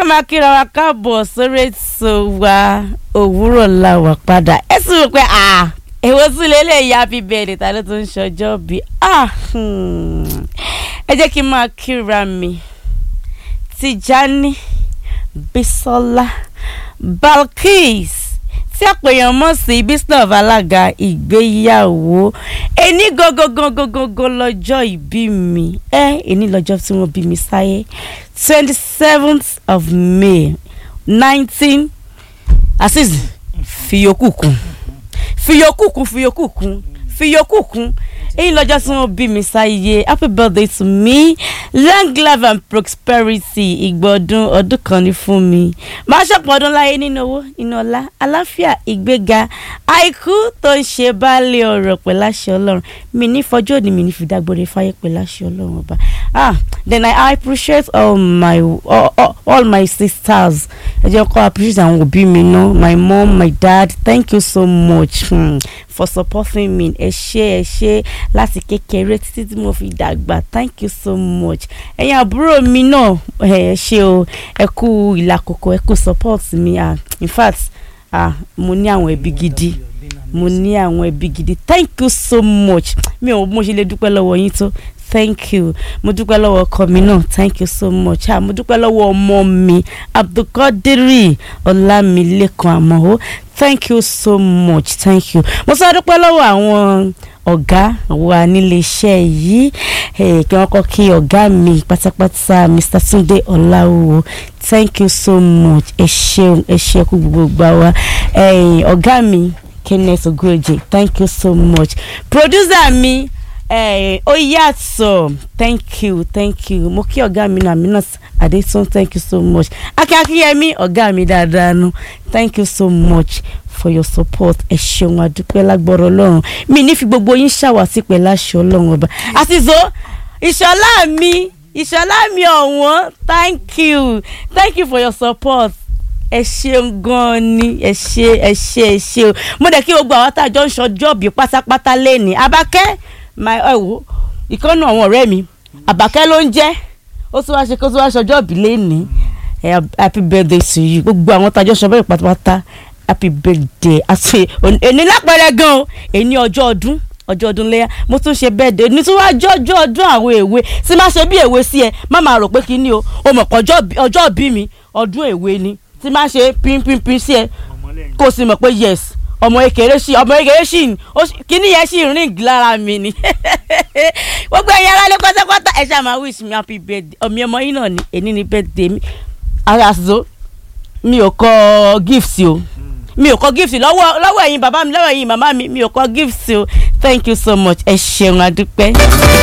máa kíra wa káàbọ̀ sórí ètò wa òwúrọ̀ la wà padà ẹ sì rò pé ah èwo sí lélẹ̀ happy birthday ta ló tún ń ṣọjọ́ bí ah hmm. ẹ jẹ́ kí n máa kíra mi Tijani Bisola Balkis tí àpèyàn mọ̀ sí Bisnov alága ìgbéyàwó ẹni gógógógógógó lọ́jọ́ ìbí mi ẹ ẹni lọ́jọ́ tí wọ́n bí mi sáyé twenty seventh of May nineteen asis fiyokù kún fiyokù kún fiyokù kún fiyokù kún èyí lọ́jọ́ tí wọ́n bí mi sáyé happy birthday to me long life and prosperity ìgbọ̀dún ọdún kan ní fún mi máa ṣọ̀pọ̀ ọdún láyé nínú owó nínú ọlá àláfíà ìgbéga àìkú tó ń ṣe baálé ọ̀rọ̀ pẹ̀lú àṣẹ ọlọ́run mi ní fọjọ́ òní mi ní fi dágbére fáyé pẹ̀lú àṣẹ ọlọ́run ọba ah then I appreciate all my all, all, all my sisters ẹ jẹ́ kó appreciate àwọn òbí mi náà my mom my dad thank you so much hmm, for supporting me ẹ ṣé ẹ ṣé láti kékeré títí tí mo fi dàgbà thank you so much ẹ̀yin àbúrò mi náà ẹ ṣé o ẹ kú ìlàkòkò ẹ kú support mi ah in fact ah mo ní àwọn ẹbí gidi mo ní àwọn ẹbí gidi thank you so much mi ò mo ṣe lè dúpẹ́ lọ́wọ́ yín tó thank you mo dúpẹ́ lọ́wọ́ ọkọ mi náà thank you so much ah mo dúpẹ́ lọ́wọ́ ọmọ mi abdulkadiri ọlámilékan àmọ́ thank you so much thank you mo sọ dúpẹ́ lọ́wọ́ àwọn ọ̀gá wa níléeṣẹ́ yìí kí wọ́n kọ́ kí ọ̀gá mi pátápátá Mr. Túndé Ọláwúwo thank you so much ẹ ṣeun ẹ ṣe kú gbogbo gbà wá ọ̀gá mi Kenneth Ogoje thank you so much producer mi ó yàtọ̀ thank you thank you mo kí ọ̀gá mi náà Aminat Adétún thank you so much akínyẹmí ọ̀gá mi dáadáa nu thank you so much for your support ẹ ṣeun adúpẹ́ lágbọ́rọ̀ ọlọ́run mi ní fi gbogbo yín ṣàwátì pẹ̀lú àṣẹ ọlọ́run ọba àtìzó ìṣọlá mi ìṣọlá mi ọ̀wọ́n thank you thank you for your support ẹ ṣeun gan ni ẹ ṣe ẹ ṣe ẹ ṣe o mo dẹ̀ kí gbogbo àwọn tájọ ń ṣọjọ́ bí pátápátá lẹ́ni abákẹ́ my ẹ wo ìkànnì àwọn ọ̀rẹ́ mi àbákẹ́ ló ń jẹ́ ó tún wá ṣe kó tún wá ṣọjọ́ bí lẹ́ni happy birthday to you gbogbo àwọn tájọ ṣọjọ́ bí pátápátá happy birthday àti èní lápẹẹrẹ gan o èní ọjọ́ ọdún ọjọ́ ọdún léyà mo tún ṣe birthday ní tí wàá jọjọ́ ọdún àwọn èwe tí má ṣe bí èwe sí ẹ má máa rò pé kí ni o o mọ̀ pé ọjọ́ bí mi ọdún èwe ni tí má ṣe pínpínpín sí ẹ kó o sì mọ̀ pé yes ọmọ ekele sí ọmọ ekele sí kíní yẹn sì rìn lára mi ni gbogbo ẹ̀yin aráalé pátápátá ẹ ṣáà máa wish me happy birthday ọmọ ọmọ yín náà ni èní ni birthday mi àṣọ mi ò kọ gift o mi ò kọ gift lọ́wọ́ lọ́wọ́ ẹ̀yin bàbá mi lọ́wọ́ ẹ̀yin màmá mi mi ò kọ gift o thank you so much ẹ ṣeun adúpẹ́.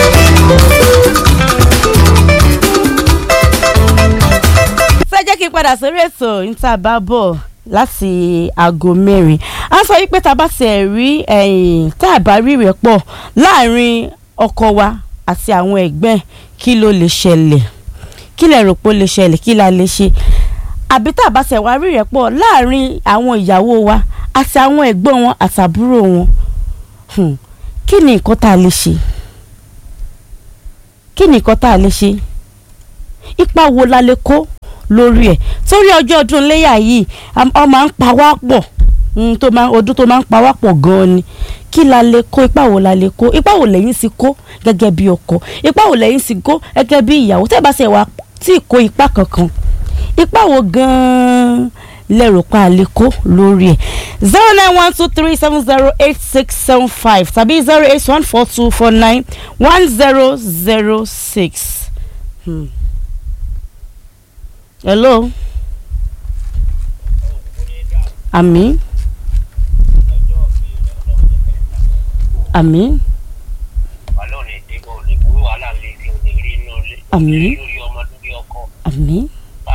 ṣé jẹ́ kí n padà sórí ètò níta bá bọ̀ láti aago mẹ́rin a sọ wípé tá a bá ṣe rí tá a bá rí rẹ̀ pọ̀ láàrin ọkọ wa àti àwọn ẹ̀gbẹ́ kí ló lè ṣẹlẹ̀ kí lẹ rò pé ó lè ṣẹlẹ̀ kí la lè ṣe àbí tá a bá ṣe wá rí rẹ̀ pọ̀ láàrin àwọn ìyàwó wa àti àwọn ẹ̀gbọ́n wọn àtàbúrò wọn kí ni nǹkan tá a lè ṣe kí ni nǹkan tá a lè ṣe ipa wo la lè kó lórí ẹ̀ torí ọjọ́ ọdún léyà yìí ọ máa ń pa wá pọ̀ tó máa ọdún tó máa ń pa wá pọ̀ gan-an ni kí la lè kó ipa wo la lè kó ipa wo lẹ́yìn sì kó gẹ́gẹ́ bí ọkọ ipa wo lẹ́yìn sì kó gẹ́gẹ́ bí ìyàwó tẹ́ bá ṣe wá tí ì kó ipa kankan ipa wo gan-an lẹ́rù pa àlékó lórí ẹ̀ zero nine one two three seven zero eight six seven five tàbí zero eight one four two four nine one zero zero six. Hmm. hello àmín àmín àmín àmín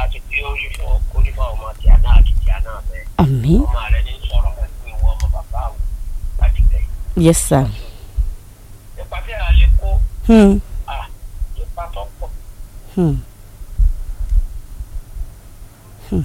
àmín yes sir. Hmm. Hmm. Hmm.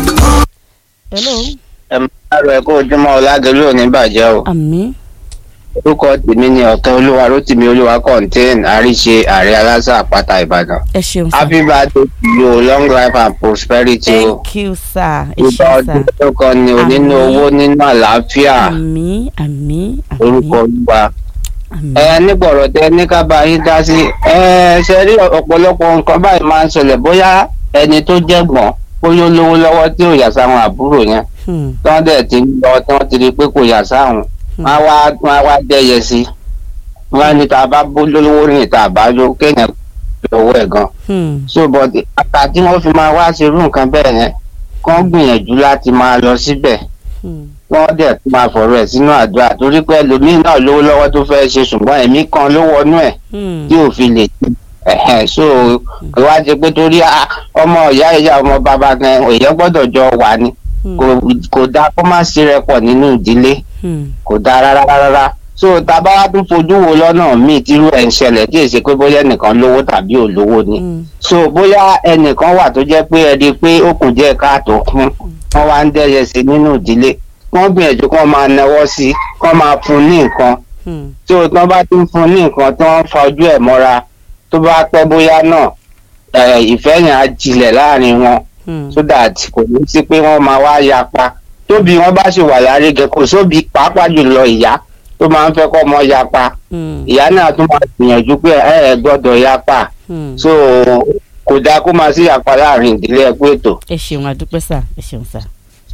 hello. ẹ máa rọ ẹ kó ojúmọ́ ọlágẹlú ò ní bàjẹ́ o àmín orúkọ tèmi ni ọ̀tọ̀ olúwa rótìmí olúwa contain àríṣe ààrẹ aláṣà àpáta ìbàdàn ẹ ṣeun sir. happy birthday to you long life and prosperity o thank you sir. ẹ ìgbà ṣeun ọdún sir. tó kàn ní o nínú Àmín. owó nínú àlàáfíà àmì àmì orúkọ àmì olúwa àmì. ẹ nígbọ̀rọ̀ tẹ ní ká bá yín dá sí ẹ ṣe rí ọ̀pọ̀lọpọ̀ nǹkan báyìí máa ń ṣẹlẹ̀ bóyá ẹni tó jẹ̀gbọ́n bóyá ó lówó lọ́wọ́ tí ò yà sáwọn àbúrò yẹn Hmm, tí wọ́n dẹ̀ ti ń lọ tí wọ́n ti rí i pé kò yà sáwọn Hmm. wọ́n á wá wọ́n á wá dẹ́yẹ sí i wọ́n á ní tá a bá bó lówó rìn tá a bá ló kéèyàn lówó ẹ̀ gan hmm, so but àtà tí wọ́n fi máa wá ṣe irú nǹkan bẹ́ẹ̀ yẹn kán gbìyànjú láti máa lọ síbẹ̀ hmm, wọ́n dẹ̀ tún máa fọ̀rọ̀ ẹ̀ sínú àdúrà torí pé ẹlòmíín náà lówó lọ́wọ́ tó fẹ́ ṣe ṣùgbọ́n ẹ̀mí kan ló wọnú ẹ̀ hmm, tí ò fi lè ẹ̀hẹ̀n so kò wá jẹ pé torí ah, ọmọ ìyá ìyá ọmọ bàbá kan èèyàn gbọ́dọ̀ jọ wà ní hmm, kò kò dáa kó má sí rẹpọ̀ nínú ìdílé hmm, kò dáa rárá rárá so tábà wá tún fojú wo lọ́nà míì tírú ẹ̀ ń ṣẹlẹ̀ tí èsì pé bóyá ẹnìkan lówó tàbí ò lówó ni hmm, so bóyá ẹnìkan wà tó jẹ́ pé ẹni pé ó kù díẹ̀ káàtó kún wọ́n wá ń dẹ́yẹ sí nínú ìdílé wọ́n gbìyànjú kí wọ́n máa náwó sí i kí wọ́n máa fún un ní nǹkan hmm, tí o tán bá ti ń fún un ní nǹkan tí wọ́n ń fa ojú ẹ̀ mọ́ra tó bá pẹ́ bóyá náà ẹ̀, ìfẹ́ yẹn á jilẹ̀ láàrin wọn hmm, so that kò ní sí pé wọ́n máa wá yapa tóbi wọn bá ṣe wà lárígẹ kò sóbi pàápàá jùlọ ìyá tó máa ń fẹ́ kọ́ ọmọ yapa hmm, ìyá náà tún máa gbìyànjú pé ẹ ẹ gbọ́dọ̀ yapa hmm. so kò dáa kó máa sí yapa láàrin ìdílé ẹkú ètò. ẹ ṣeun àdúpẹ́ sà ẹ ṣeun sà.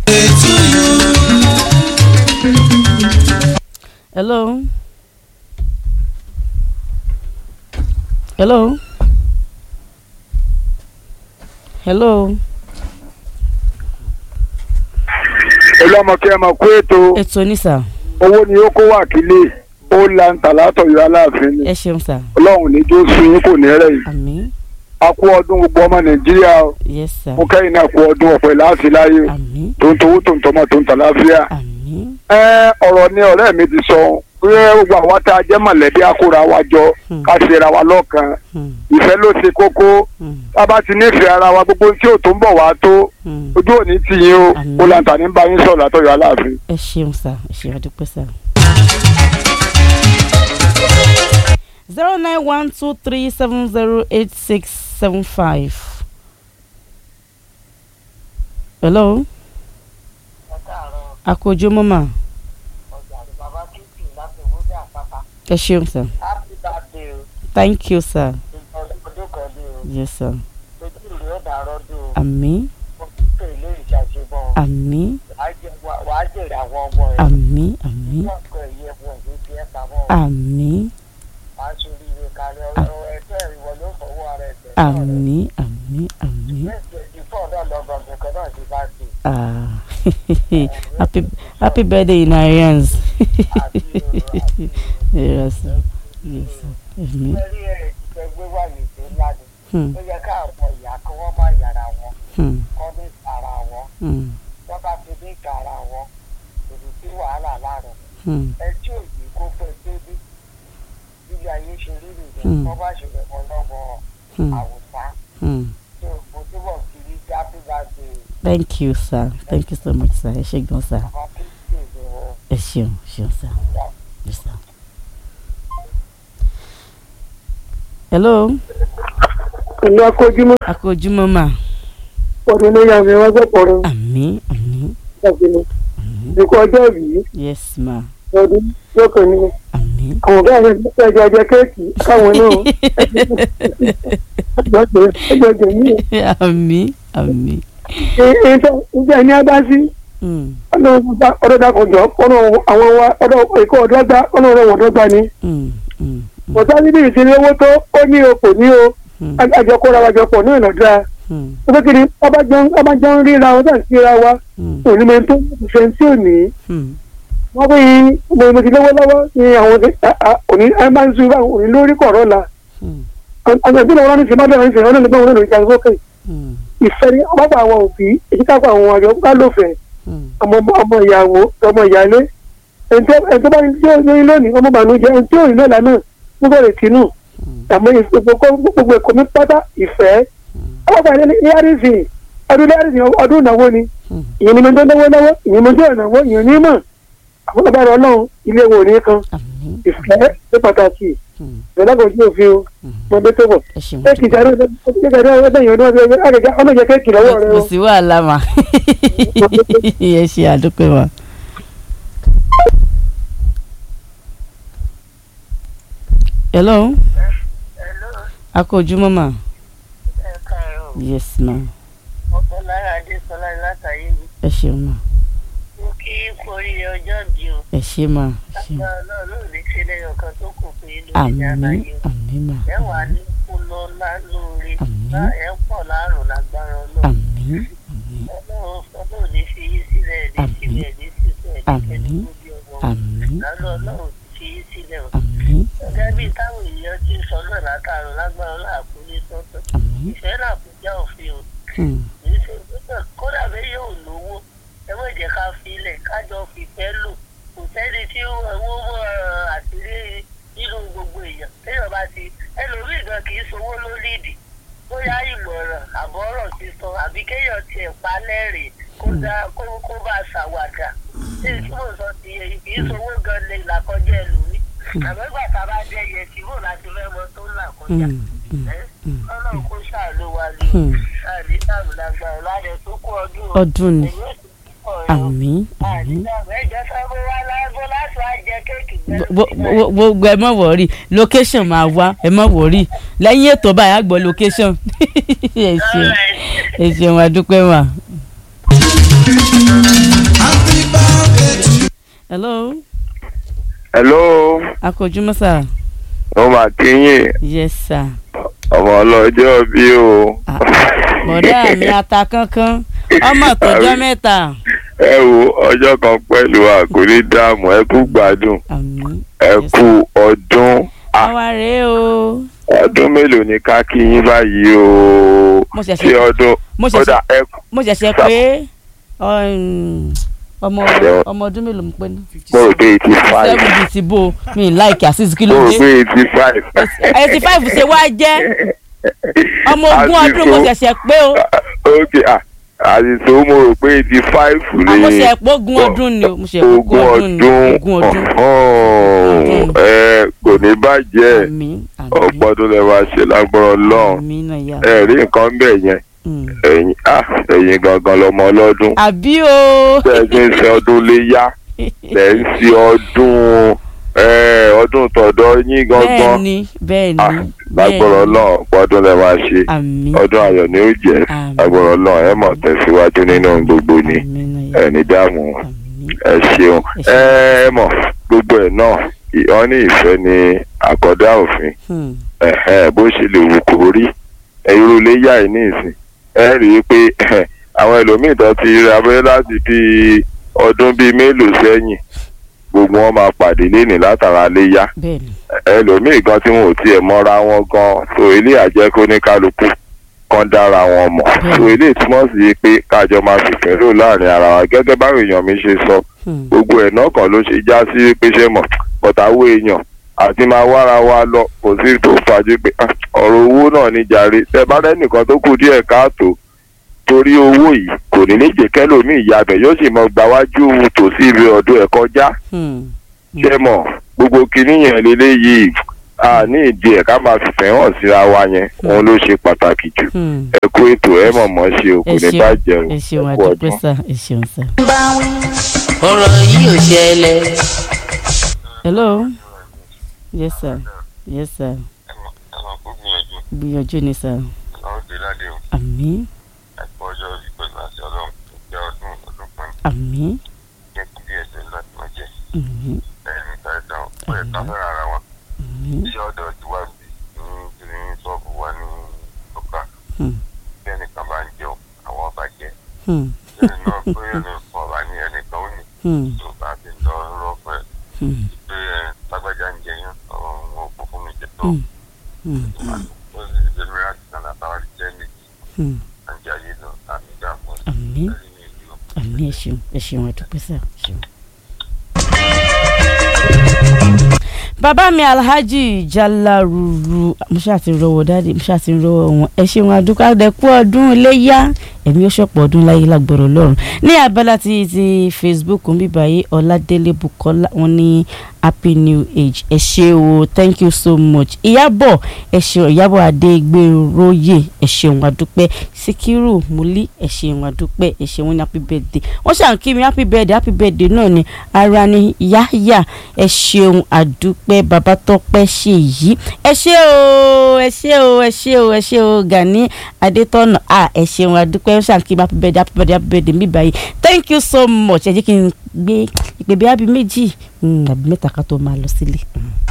hello. hello. hello. olùmọ̀kẹ́ ẹ̀ mọ̀ kó ètò ètò ní sà owó ni ó kó wà kílé ó la ń tà látọ̀yọ̀ aláàfin ni ẹ ṣeun sà ọlọ́run ní jó sun yín kò ní rẹ̀ yìí àmì a kú ọdún gbogbo ọmọ nàìjíríà o. yes sà mo kẹ́yìn náà kú ọdún ọ̀pẹ láti láyé o. àmì tó ń towó tó ń tọmọ tó ń tà láfíà. àmì ẹ ọ̀rọ̀ ni ọ̀rẹ́ mi ti sọ pé gbogbo àwa tá a jẹ́ mọ̀lẹ́bí akóra wa jọ Hmm. ká ṣera wa lọ́kàn hmm, ìfẹ́ ló ṣe kókó hmm, tá a bá ti nífẹ̀ẹ́ ara wa gbogbo tí ò tó ń bọ̀ wá tó hmm. ojú òní tì yín o Àmín. ó làǹtà ní bá yín sọ̀rọ̀ látọ̀yọ̀ aláàfin. ẹ ṣeun sà ẹ ṣeun àdúpẹ́ sà. zero nine one two three seven zero eight six seven five. hello. àkójọ mọ́mà ẹ ṣeun sà Happy birthday o. thank you sir Ọdún kan ní o. yes sir Ojú ìlú ó dàrọ́ dùn o. àmì Kọ̀mpútà ilé ìṣàṣebọ̀. àmì Wàá jèrè àwọn ọmọ ẹ̀. àmì àmì Wọ́n kọ ìyẹ́ fún ìlú tí ẹ pamọ́. àmì Wàá sórí ìwé kalẹ̀ ọ̀rọ̀ ẹgbẹ́ ìwọ ló fọwọ́ ara ẹ̀ tẹ̀. àmì àmì àmì. Ìfọ̀ náà lọ́gbọ̀n kankan náà ti bá ti. Ah, happy happy birthday in advance. yes, sir. yes, sir. Èmi. Lórí ẹ̀ ti gbé wáyé tó ńlá ni. Hmm, Ó yẹ káàpọ̀ ìyá kí wọ́n má yàrá wọn. hmm, Kọ́ ní ara wọn. hmm, Wọ́n bá ti ní ìka ara wọn. Èdè tí wàhálà láàrọ̀. hmm, ẹ tí ò yìí kó fẹ́ débi ilé ayé ṣe rí nìyẹn Hmm. wọ́n bá ṣe lẹ́kọ̀ọ́ lọ́wọ́ hmm, àwòsá hmm. tó mo túbọ̀ fi rí happy birthday Thank you, sir. Thank you so much, sir. Ẹ ṣé gan, sir. àwọn kristi ni wọ́n Ẹ ṣeun, ṣeun, sir. Yes, sir. Hello. ìlú akójúmọ́ Akójúmọ́ mà. ọdún ní yàrá wọn gbọ́pọ̀ rẹ Àmì, àmì, ṣàfihàn àmì. ìkọ́ ọjọ́ yìí Yes, ma. ọdún lókàn ní Àmì. àwọn ọ̀gá rẹ̀ ní ẹjọ́ ọjọ́ kéèkì káwọn náà ẹjọ́ ọjọ́ yìí Àmì, àmì. ìgbà ní abásí Hmm, ọdọ dàkọjọ ọdọ àwọn wa ọdọ ìkọ́ ọdọ gbá ọdọ ọdọ ọdọ gbá ni hmm, hmm, hmm, ọ̀tá níbi ìsinmi owó tó ó ní o kò ní o hmm, àjọkọ́ra wa jọpọ̀ náà lọ́dọ̀ hmm, ó fẹ́ kiri ọbàjọ́ ń ríra wọn tàn síra wa hmm, òní mẹ́rin tó ṣe tí ò ní hmm. wọ́n pè é mo ti lówó lọ́wọ́ ní àwọn òní ẹ máa ń sun ibà òní lórí kọ̀ọ̀rọ̀ la Hmm, àwọn ìpínlẹ̀ wọn ní sinmi abẹ́rẹ́ ní sinmi wọn ní báwọn náà lórí ìjà sókè hmm, ìfẹ́ ní ọ̀pọ̀ àwọn òbí èyí kápọ̀ àwọn àjọ ká lófẹ̀ẹ́ hmm. ọmọ ọmọ ìyàwó ọmọ ìyálé ẹni tó bá ní tí ó ní lónìí ọmọ bànújẹ́ ẹni tí ò ní lọ́la náà mo bẹ̀rẹ̀ tínú àmọ́ gbogbo ẹ̀kọ́ mi pátá ìfẹ́ ọlọ́pàá ní yárísì ọdún yárísì ọdún ìnáwó ni Hmm. ìyẹn ni mo tó náwó náwó ìyẹn mo tó ìnáwó ìyẹn ní mọ̀ àwọn bàbá rẹ ọlọ́run ilé wọn ò ní kan àmín ìfẹ́ ní pàtàkì Hmm. ìrọ̀lágbọ̀n òfin o mọ bẹ́ẹ̀ tó bọ̀ ẹ ṣeun kéèkì ìdáná kéèkì ìdáná ọdún yìí ọdún ọdún àgàgà ọmọ ìjẹ kéèkì lọ́wọ́ rẹ kò o sí wàhálà mà ẹ ṣe àdúpẹ́ mà. hello Hello, a kò ojúmọ́ mà ẹ káàárọ̀. yes ma Ọ̀pọ̀ lára Adésọlá látàyè mi. ẹ ṣeun mà Mo kí kú oríire ọjọ́ bí o. ẹ ṣe mà ẹ ṣe Lágbára náà ló lè ṣe lẹ́yìn ọ̀kan tó kù pé lórí àmín àbáyé o. àmín mà Ẹ wà ní kú lọ́lá lóore. Àmín. Bá ẹ pọ̀ láàrùn lágbára Ọlọ́run. àmín àmín Ọlọ́run Ọlọ́run ní fi yín sílẹ̀ ní Àmín. sílẹ̀ ní sílẹ̀ ní Àmín. kẹ́ni tó bí ọmọ. àmín Lálọ́ Ọlọ́run ti fi yín sílẹ̀ o. àmín Gẹ́gẹ́ bí táwọn èèyàn ti sọ náà látàrún lágbára Ọlọ́run àkúlé tọ́tọ́. àmín Ìfẹ́ náà kò já òfin o. Hmm. kódà bẹ́ẹ̀ yóò lówó ẹ má jẹ́ ká filẹ̀ kájọ fìfẹ́ lò kò sẹ́ni tí owó mọ́ àtìrí nínú gbogbo èèyàn téèyàn bá ti ẹlòmíì gan kì í sowó ló lídìí bóyá ìmọ̀ràn àbọ̀rọ̀ sísọ àbí kéèyàn tiẹ̀ pa lẹ́rìn kó dá kó kó bá ṣàwàdà tí tí mo sọ ti yẹ kì í sowó gan lè là kọjá ẹlòmíì àmọ́gbà tá a bá dé yẹ tí mò láti fẹ́ mọ tó ń là kọjá Hmm. Hmm. ọlọ́run kó ṣàlù wa ní o Hmm. àdìsàmù lágbára ládẹ tó kú ọdún o. ọdún ni èyí ò sì pọ̀ rẹ o. àmín àmín àdìsàmù ẹjọ́ sábó wá lágbo láti wá jẹ kéèkì Gbo- gbo- gbogbo ẹ mọ̀ wọ̀rí location máa wá ẹ mọ̀ wọ̀rí lẹ́yìn ètò báyìí á gbọ́ location ẹ ṣeun ẹ ṣeun àdúpẹ́ mà. hello hello akójúmọ́ sà mo mà kí yín yes sir ọmọ ọlọ́jọ́ bí o. Ah, bọ̀dá mi ata kankan ọmọ tọjọ́ mẹ́ta ẹ wo ọjọ́ kan pẹ̀lú àkórí dààmú ẹ kú gbádùn àmín ẹ Yes, kú ọdún Ah, àwa rèé o ọdún mélòó ni ká kí yín báyìí o Mo ṣẹ̀ṣẹ̀- ṣé ọdún mo ṣẹ̀ṣẹ̀- kódà ẹ kú mo ṣẹ̀ṣẹ̀ pé um, ọmọ ọmọ ọdún mélòó mo pé ní mo rò pé eighty five seven bíi ti bó mi láìkí àṣìṣe kí mo ló rò dé pé eighty five. eighty five ṣe wá jẹ́ ọmọ ogún ọdún mo ṣẹ̀ṣẹ̀ pé o ok ah àdìsó mo rò pé eighty five àmọ́ ni ṣe pé ogún ọdún ni o mo ṣe pé ogún ọdún ogún ọdún ọ̀hún, ẹ kò ní bàjẹ́ àmín ọ̀pọ̀ àmín ọdún lè máa ṣe lágbára ọlọ́run àmín náà yà ẹ rí nǹkan bẹ́ẹ̀ yẹn Mm. ẹ̀yin ah ẹ̀yin gangan lọmọ ọlọ́dún àbí o bẹ́ẹ̀ ṣe ń ṣe ọdún léyá lẹ́ ń ṣe ọdún ẹ, ọdún tọ̀dọ̀ yín bẹ́ẹ̀ gangan ni bẹ́ẹ̀ ah ni lágbára ọlọ́run ọ̀pọ̀ ọdún lè máa ṣe àmín ọdún ayọ̀ ni ó jẹ́ Àmín. lágbára ọlọ́run ẹ mọ̀ tẹ̀síwájú nínú ohun gbogbo ni àmín náà yà ẹ ní dààmú àmín ẹ ṣeun Ẹ ẹ ẹ mọ̀ gbogbo ẹ̀ náà wọ́n ní ìfẹ́ ni àkọ́dá òfin Hmm. ẹ̀hẹ́n, bó ṣe lè wù kó rí irú iléyà yìí ní ìsìn ẹ rí i pé àwọn ẹlòmíì tó ti rí abẹ́rẹ́ láti bí ọdún bíi mélòó sẹ́yìn gbogbo wọn máa pàdé lénìí látara léyà bẹ́ẹ̀ ni ẹlòmíì gan tí wọn ò tiẹ̀ mọ́ra wọn gan so ilé àjẹkó ní kálukú kan dára wọn mọ̀ so ilé ìtumọ̀ sí pé kájọ máa fìfẹ́ lò láàrin ara wa gẹ́gẹ́ báwọn èèyàn mi ṣe sọ Hmm. gbogbo ẹ̀ náà kan ló ṣe já sí pé ṣé mọ̀ pọ̀tàwó èèyàn àti máa wára wa lọ kò sí tó fàájú pé ah, ọ̀rọ̀ owó náà ní jàre tẹ bá rẹ́nìkan tó kù díẹ̀ káàtó torí owó yìí kò ní ní jẹ́ kẹ́lòmíì yabẹ̀ yóò sì mọ gbáwájú tòsí ibi ọ̀dọ̀ ẹ̀ kọjá Hmm. ṣé mọ̀ gbogbo kinní yẹn lélẹ́yìí a ní ìdí ẹ̀ ká máa fìfẹ́ hàn síra wa yẹn òun ló ṣe pàtàkì jù Hmm. ẹ kú ètò ẹ mọ̀ mọ́ ṣe o kò ẹ ní ṣeun bàjẹ́ o ẹ ṣeun ẹ kú àdúpẹ́ ọdún. sà ẹ ṣeun sà. ọ̀rọ̀ yìí ò ṣẹlẹ̀. hello yes sir yes sir ẹ̀mọ̀ kó gbìyànjú gbìyànjú ni sà ọlọ́run dé ládé o àmín ẹ̀kọ́ ọjọ́ orí pẹ̀lú àti ọlọ́run tó jẹ́ ọdún ọdún kan àmín jẹ́ kí bí ẹ̀sẹ̀ láti máa jẹ́ àmín ẹ̀mí tàìtàn ó yẹ ká fẹ́ràn ara wa àmín iṣẹ́ ọ̀dọ̀ ti wá bí ní kiri ṣọ́ọ̀bù wa ní ọkà Hmm. bí ẹnìkan bá ń jẹun àwọn ọba jẹ Hmm. ẹni náà bóyá ní fún ọba ní ẹnìkan ó ní Hmm. tó bá ti lọ rọ́pẹ́ Hmm. pé ẹ lágbájá ń jẹyàn ọ̀hún ó kó fún mi jẹ tó Hmm. Hmm. ó sì ṣe mìíràn ti sàn àtàwọn jẹ́ méjì Hmm. à ń jẹ ayé lọ àmì dààmú àmín ẹ̀rí ní ìlú àmín ẹ ṣeun ẹ ṣeun àdúpẹ́ sà ẹ ṣeun. bàbá mi alhaji jalaruru mo ṣáà ti rọwọ dáàdi mo ṣáà ti rọwọ wọn ẹ ṣeun adúkàdẹkù ọdún iléyà ẹ̀mí ó ṣọ̀pọ̀ ọdún láyé lágbọ̀rọ̀ lọ́rùn ní abala ti ti facebook ń bíbá yìí ọládélé bukola wọn ní happy new age ẹ ṣé o thank you so much ìyábọ̀ ẹ ṣeun ìyábọ̀ adégbèróyè ẹ ṣeun adúpẹ́ síkírù múlí ẹ ṣeun adúpẹ́ ẹ ṣeun ní happy birthday wọ́n ṣàn kí mi happy birthday happy birthday náà ni ara ni yáyà ẹ ṣeun adúpẹ́ babatọ́pẹ́ ṣe yìí ẹ ṣé o ẹ ṣé o ẹ ṣé o ẹ ṣé o gani adétọ́nà à ẹ ṣeun adúpẹ́ wọ́n ṣàn kí mi happy birthday happy birthday happy birthday mi báyìí thank you so much ẹ jẹ́ kí n gbé ìpè bí abi méjì mm, àbí mẹ́ta ká tó máa lọ sílé.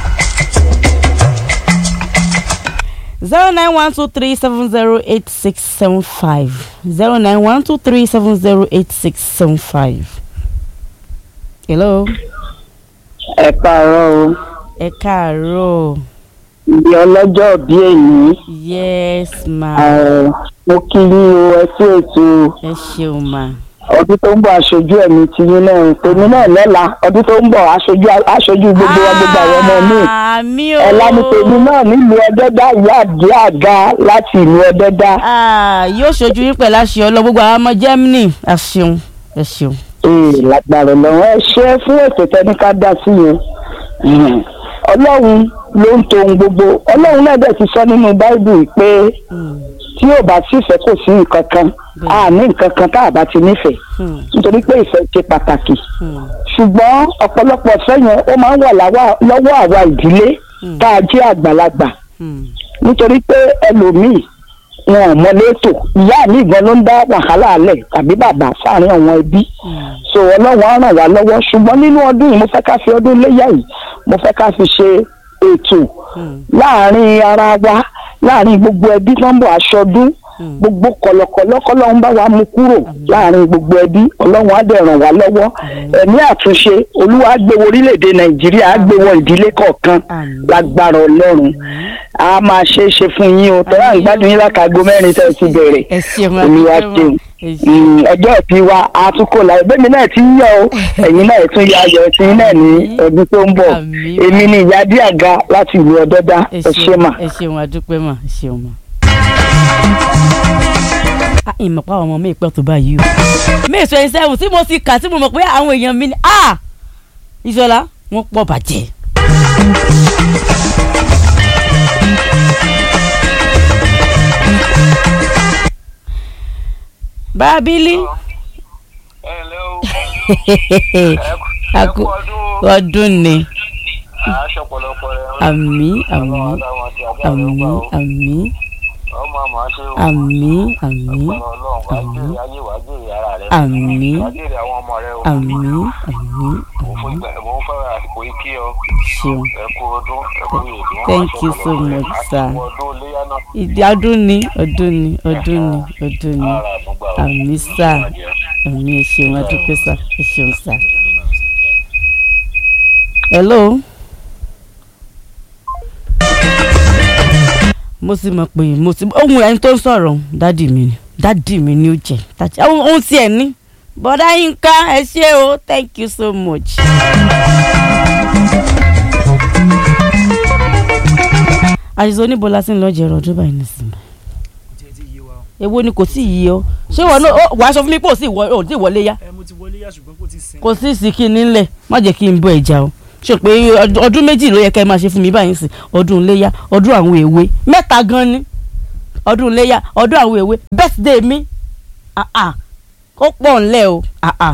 zero nine one two three seven zero eight six seven five zero nine one two three seven zero eight six seven five. hello ẹ káàárọ̀ o ẹ káàárọ̀ ibi ọlọ́jọ́ bí èyí yes ma ẹ̀, mo kí yín o ẹ sí ètò ẹ ṣeun ma ọdún tó ń bọ̀ aṣojú ẹ̀mí ti yín náà tèmi náà lọ́la ọdún tó ń bọ̀ aṣojú aṣojú gbogbo wa gbogbo àwọn ọmọ mi àmì o ọ̀la ni tèmi náà nílùú ọdẹ́dá ìyá àdé àga láti ìlú ọdẹ́dá Ah, yóò ṣojú yín pẹ̀lú àṣẹ ọlọ́ gbogbo àwọn ọmọ germany ẹ ṣeun ẹ ṣeun. ee lágbára lọ́wọ́ ẹ ṣe fún ètò tẹ́ni ká dá sí yẹn Mhm. ọlọ́run ló ń to ohun gbogbo ọlọ́run náà dẹ̀ ti sọ nínú báíbù pé Hmm, tí ò bá sífẹ̀ẹ́ kò sí nǹkan kan a ní nǹkan kan tá a bá ti nífẹ̀ẹ́ hmm, nítorí pé ìfẹ́ ṣe pàtàkì hmm, ṣùgbọ́n ọ̀pọ̀lọpọ̀ ìfẹ́ yẹn ó máa ń wà láwa- lọ́wọ́ àwa ìdílé Hmm. tá a jẹ́ àgbàlagbà hmm. nítorí pé ẹlòmíì wọn ò mọ létò ìyá mi gan ló ń dá wàhálà alẹ̀ tàbí bàbá sáàrin àwọn ẹbí so ọlọ́run á ràn wá lọ́wọ́ ṣùgbọ́n nínú ọdún yìí mo fẹ́ ká fi ọdún léyà yìí mo fẹ́ ká fi ṣe ètò Hmm. láàrin ara wa láàrin gbogbo ẹbí tó ń bọ̀ aṣọdún Hmm. gbogbo kọ̀lọ̀kọ̀lọ̀ kọ́lọ́run bá wa mú kúrò láàrin gbogbo ẹbí ọlọ́run á dẹ̀ ràn wá lọ́wọ́ ẹ̀mí àtúnṣe olúwa á gbé wọ orílẹ̀-èdè nàìjíríà á gbé wọ ìdílé kọ̀ọ̀kan Àmín. lágbára ọlọ́run a máa ṣe é ṣe fún yín o tọ́lá ń gbádùn yín lákàgọ́ mẹ́rin tẹ́ ẹ ti bẹ̀rẹ̀ ẹ ṣeun olúwa adúpẹ́ ṣeun mọ́. ẹ ṣeun. Mm, ọjọ́ ìbí wa a tún kò láì bẹ́ẹ̀ mi náà ti ń yọ o ẹ̀yin náà tún yọ ayọ̀ sí náà ní ọdún tó ń bọ̀ Àmín. èmi ni ìyá díàga láti ìlú ọdọ́dá ẹ ẹ ṣé mà. ẹ ṣeun adúpẹ́ mà ẹ ṣeun mà. a ìmọ̀ pa àwọn ọmọ mi pẹ́ tó báyìí o may twenty seven tí mo ti kà tí mo mọ̀ pé àwọn èèyàn mi ni ah ìṣọlá wọn pọ̀ bàjẹ́. bábílì ẹ ǹlẹ́ o Aku- ẹ kú ọdún ọdún ni aṣọ pọ̀lọpọ̀ rẹ àmì àmì àmì àmì ọmọ àmọ́ ṣe o àmì àmì ọ̀pọ̀lọ ọlọ́run wàá jèrè ayé wàá jèrè ara rẹ àmì wàá jèrè àwọn ọmọ rẹ o àmì àmì mo fún ìgbà mo ń fẹ́ràn àsìkò yìí kí ọ ṣeun ẹ kú ọdún ẹ kú ìyèdún Thank you so much, sir. àsìkò ọdún léyà náà ìdí ọdún ni ọdún ni ọdún ni ọdún ni ara àmúgbà o àmì sá àmì ẹ ṣeun adúpẹ́ sá ẹ ṣeun sá. hello. mo ti mọ̀ pé mo ti ohun ẹni tó ń sọ̀rọ̀ dádì mi ni dádì mi ni ó jẹ́ dádì ohun ohun tiẹ̀ ní bọ́dá yínká ẹ ṣé o thank you so much. àṣìṣe oníbọ̀lá tí ń lọ jẹ̀rọ̀ ọdún báyìí nísìnyí èwo ni kò tí ì yí ọ ṣé wọn náà ó- wàá sọ fún mi pé ò sí ìwọ ò tí ì wọlé yá ẹ mo ti wọlé yá ṣùgbọ́n kò tí ì sin. kò sí ìsìnkí nílẹ̀ má jẹ́ kí n bọ ìjà o ṣe pé ọd- ọdún méjì ló yẹ ká ẹ máa ṣe fún mi báyìí sí ọdún iléyà ọdún àwọn èwe mẹ́ta gan ni ọdún iléyà ọdún àwọn èwe birthday mi ah ah ó pọ̀ ńlẹ̀ o ah ah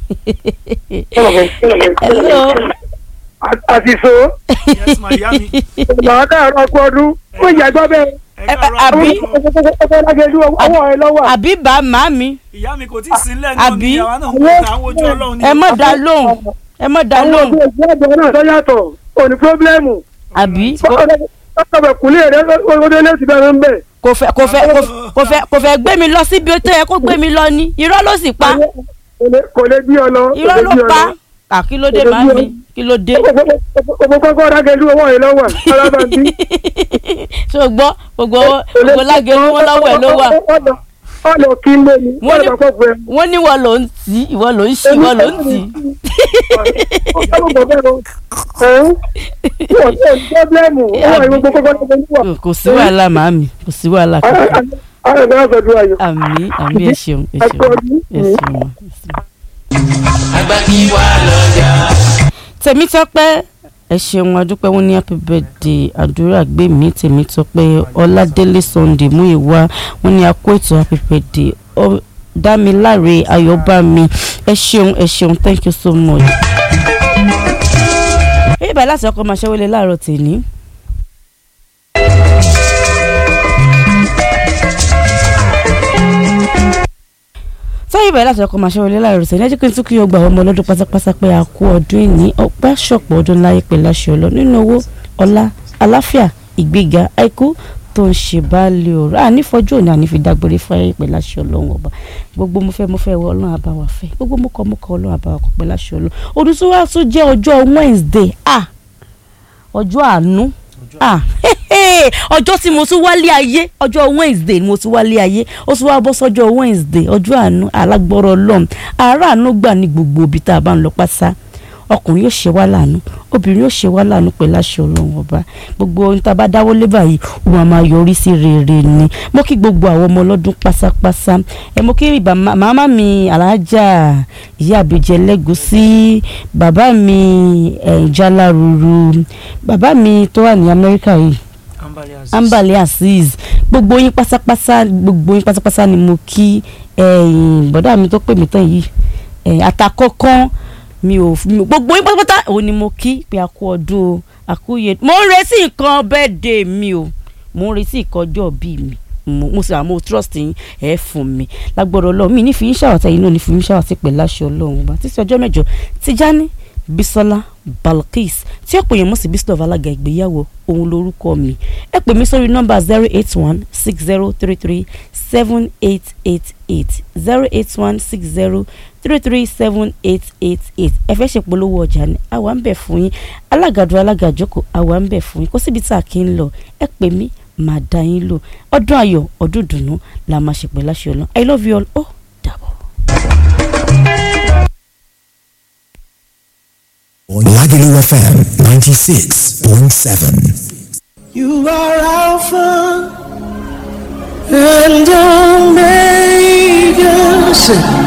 hello àti so yes ma ìyá mi màá káàárọ̀ ọkọ ọdún ó yà gbọ́ bẹ́ẹ̀ ẹ ẹ- káàárọ̀ àbí? ọkọ lágẹ̀ẹ́dú ọwọ́ ẹ lọ́wọ́ àbí bá màmí ìyá mi kò tí ì sin lẹ́nu náà àbí? ni àwa náà ń gbé ta àwọn ojú ọlọ́run ni. ẹ má dá lóhùn ẹ má dá àwọn lóhùn ọdún ẹgbẹ́ àgbẹ̀ náà tó yàtọ̀ òní pírọ́blẹ́mù àbí ọkọ̀ kùlé rẹ̀ ọdún lẹ́sì bẹ̀rẹ̀ ń bẹ̀. kò fẹ́ kò fẹ́ kò fẹ́- kò fẹ́ kò fẹ́ gbé mi lọ síbi tó yẹ kó gbé mi lọ ni irọ́ ló sì pa kò lè bí ọ lọ kò irọ́ lè ló bí ọ pa lọ. à kí ló dé Kò lè bí màmí ọ. kí ló dé ọmọ kọ́kọ́ lágẹ̀ẹ́dú ọwọ́ ẹ lọ́wọ́ alábàbí. ṣé o gbọ́ gbogbo owó gbogbo lágẹ̀rú wọn lọ́wọ́ ẹ̀ ló wà ọ lọ kí n lé ni Wọ́n wọ́n ní- lọ kọ́ fún ẹ. wọ́n ní ìwọ ló ń tì í ìwọ ló ń ṣí ìwọ ló ń tì í. ọlọ́run bọ̀ bẹ́ẹ̀ lọ ẹ̀hún wọ́n tẹ̀ ní pọ́blẹ́mù ó wà ní gbogbo kọ́kọ́ tó ń wà. kò sí wàhálà màámi kò sí wàhálà kankan àwọn ẹ̀dá ọ̀sọ̀dún ayọ̀. àmì àmì ẹ ṣeun ẹ Ẹ ṣeun kú ọdún. ẹ ṣeun ma, ẹ ṣeun. àgbà kí wà lọ́jà. tèmítọ́pẹ́ ẹ ṣeun adúpẹ́ wọn ní happy birthday àdúrà gbèmí tèmítọ́pẹ́ ọládélé sunday múìwá wọn ní akó ètò happy birthday Ọ- dámiláre ayọ̀bámi ẹ ṣeun ẹ ṣeun thank you so much. èyí báyìí láti ọkọ̀ máa ṣẹ́wọ́lé láàárọ̀ tèmi. sọ́yìn báyìí láti ọkọ̀ máa ṣẹ́wọ́lé láàárọ̀ tèmi ẹ jẹ́ kí n tún kí o gbà ọmọ ọlọ́dún pátápátá pé a kú ọdún ìní ọpẹ́ ṣọ̀pọ̀ ọdún láyé pẹ̀lú aṣọ ọlọ́ nínú owó ọlá àláfíà ìgbéga àìkú tó ń ṣe báàlì ọ̀rọ̀ ànífọ́jú òní ànífi dágbére fáyé pẹ̀lú aṣọ ọlọ́run ọba gbogbo mo fẹ́ mo fẹ́ wọ ọlọ́run àbáwá fẹ́ gbogbo mo kọ́ mo kọ́ ọlọ́run àbáwá kọ́ pẹ̀lú aṣọ ọlọ́run ọdún tó wá tún jẹ́ ọjọ́ Wednesday ah ọjọ́ àánú ah ọjọ́ tí mo tún wálé ayé ọjọ́ Wednesday ni mo tún wálé ayé ó tún wá bọ́ sọ́jọ́ Wednesday ọjọ́ àánú alágbọ́rọ̀ ọlọ́run àáràánú gbà ní gbogbo ibi tá a bá ń lọ pátá ọkùnrin yóò ṣe wá láàánú obìnrin yóò ṣe wá láàánú pẹ̀lú aṣọ ọlọ́run ọba gbogbo ohun tá a bá dáwọ́ lé báyìí ó máa máa yọrí sí rere ni mo kí gbogbo àwọn ọmọ ọlọ́dún pásápásá ẹ mo kí bàbá- màmá mi alájà ìyá àbíjẹ lẹ́gùsí bàbá mi eh, jáláruru bàbá mi tó wà ní amẹ́ríkà yìí ambali aziz ambali azeez gbogbo yín pátápátá gbogbo yín pátápátá ni mo kí ẹ̀yin bọ̀dá mi tó pè mí tán yìí ẹ̀yin àtàkọ́kọ́ mi ò mi ò- gbogbo yín pátápátá òun ni mo kí pé a kú ọdún o a kú yẹ mo ń retí nǹkan birthday mi o mo ń retí nǹkan ọjọ́ bí mi mo mo sì àmọ́ trust yín ẹ̀ fún mi lágbọ́dọ̀ ọlọ́run mi ní fi yín ṣàwọ̀tẹ́ yín náà ní fi yín ṣàwọ̀tẹ́ pẹ̀lú aṣọ ọlọ́run ọba títí ọjọ́ mẹ́jọ Tijani Bisola Balkis tí ọ̀pọ̀ èèyàn mọ̀ sí Bísọ̀ alága ìgbéyàwó òun lórúkọ mi ẹ pè mí sórí nọ́mbà zero eight one six zero three three seven eight eight eight zero eight one six zero three three seven eight eight eight ẹ fẹ́ ṣe polówó ọjà ni àwa ń bẹ̀ fún yín alágàdo alágàjókòó àwa ń bẹ̀ fún yín kó síbi tá a kì í lọ ẹ pè mí màá dá yín lò ọdún ayọ̀ ọdún dùnú la máa ṣe pẹ̀lú àṣẹ ọlọ́run I love you all ó dàbọ̀. Lagelu FM 96.7. You are Alpha and Omega.